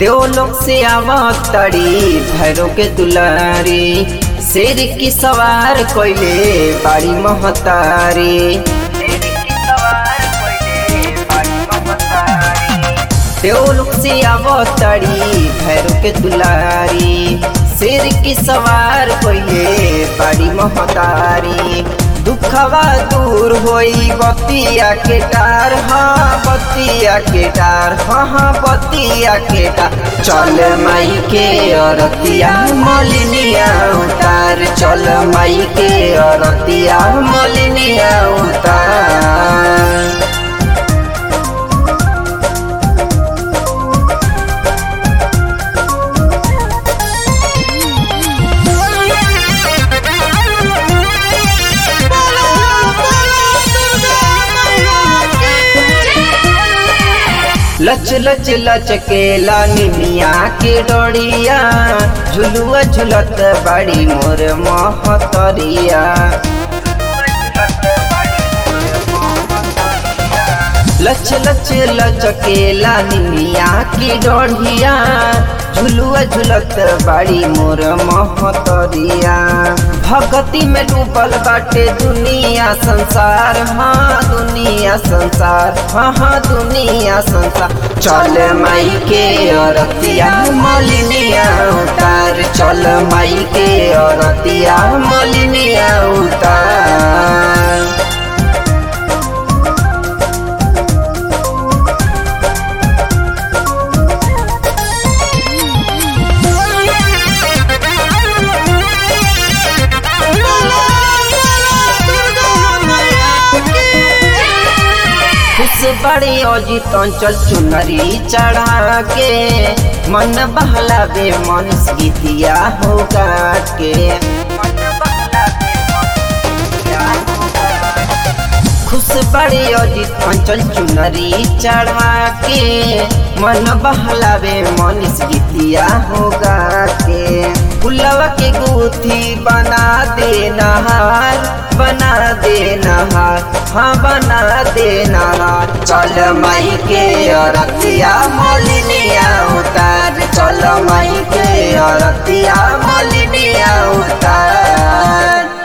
देव लोग से आवतड़ी भैरो के दुलारी शेर की सवार कोइले बाड़ी महतारी देव लोग से आवतड़ी भैरो के दुलारी शेर की सवार कोइले बाड़ी महतारी दुखवा दूर होई बतिया के टार हाँ बतिया के टार हाँ हाँ बतिया के टार चल माई के अरतिया मलिनिया उतार चल माई के अरतिया मलिनिया उतार लच लच लचकेला निमिया के डोरिया झुलुआ झुलत बड़ी मोर महतरिया लच लच लचकेला निमिया की डोढ़िया झुलुआ झुलत बाड़ी मोर महतरिया भगती में डूबल बाटे दुनिया संसार हाँ दुनिया संसार हाँ हाँ दुनिया संसार चल माई के अरतिया मलिनिया उतार चल माई के अरतिया मलिनिया उतार खुश बड़ी अजित अंचल चुनरी चढ़ा के मन बहलावे मन गीतिया हो के खुश बड़ी अजित अंचल चुनरी चढ़ा के मन बहलावे मन गीतिया हो के फुलवा के गुथी बना दे नहार बना दे नहार हाँ बना दे नहार चल माई के अरतिया मलिनिया उतार चल माई के अरतिया मलिनिया उतार